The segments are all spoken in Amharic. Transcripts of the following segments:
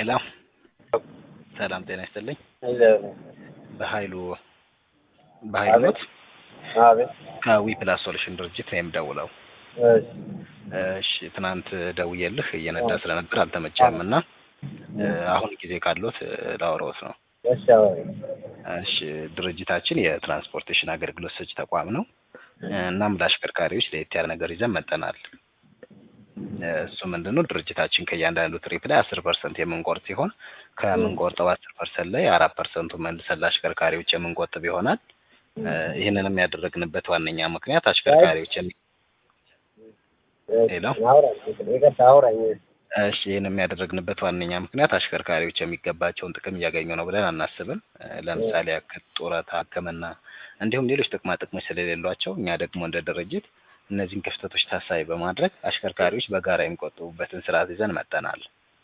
ሄሎ ሰላም ጤና ይስጥልኝ። በኃይሉ በኃይሉ ኖት? አቤት። ከዊ ፕላስ ሶሉሽን ድርጅት ነው የምደውለው። እሺ እሺ ትናንት ደውዬልህ እየነዳ ስለነበር አልተመቸህም እና አሁን ጊዜ ካሎት ላወራዎት ነው። እሺ አወሪ። እሺ ድርጅታችን የትራንስፖርቴሽን አገልግሎት ሰጪ ተቋም ነው። እናም ለአሽከርካሪዎች ለየት ያለ ነገር ይዘን መጠናል። እሱ ምንድን ነው ድርጅታችን ከእያንዳንዱ ትሪፕ ላይ አስር ፐርሰንት የምንቆርጥ ሲሆን ከምንቆርጠው አስር ፐርሰንት ላይ አራት ፐርሰንቱ መልሰን ለአሽከርካሪዎች የምንቆጥብ ይሆናል። ይህንንም ያደረግንበት ዋነኛ ምክንያት አሽከርካሪዎች የሚ ሄሎ አውራኝ፣ ይቅርታ አውራኝ። እሺ ይህን የሚያደረግንበት ዋነኛ ምክንያት አሽከርካሪዎች የሚገባቸውን ጥቅም እያገኙ ነው ብለን አናስብም። ለምሳሌ ያክል ጡረታ፣ ሕክምና እንዲሁም ሌሎች ጥቅማ ጥቅሞች ስለሌሏቸው እኛ ደግሞ እንደ ድርጅት እነዚህን ክፍተቶች ታሳቢ በማድረግ አሽከርካሪዎች በጋራ የሚቆጥቡበትን ስርዓት ይዘን መጠናል።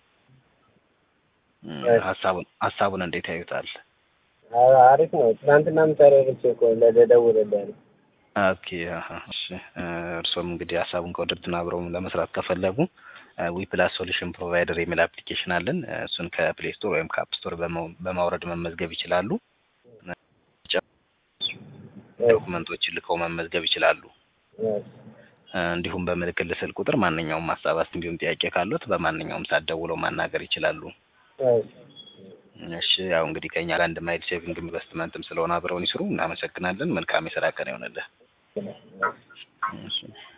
ሀሳቡን ሀሳቡን እንዴት ያዩታል? አሪፍ ነው። ትናንትና ምሰረርች እኮ ለደውልልህ ነው። ኦኬ አሀ፣ እሺ እርሶም እንግዲህ ሀሳቡን ከወደዱትና አብረው ለመስራት ከፈለጉ ዊ ፕላስ ሶሉሽን ፕሮቫይደር የሚል አፕሊኬሽን አለን። እሱን ከፕሌይ ስቶር ወይም ከአፕ ስቶር በማውረድ መመዝገብ ይችላሉ። ዶኩመንቶችን ልከው መመዝገብ ይችላሉ። እንዲሁም በምልክት ስልክ ቁጥር ማንኛውም ሀሳብ እንዲሁም ጥያቄ ካሉት በማንኛውም ሰዓት ደውለው ማናገር ይችላሉ። እሺ ያው እንግዲህ ከኛ ጋር አንድ ማይል ሴቪንግ ኢንቨስትመንትም ስለሆነ አብረውን ይስሩ። እናመሰግናለን። መልካም የስራ ቀን ይሆንልህ። እሺ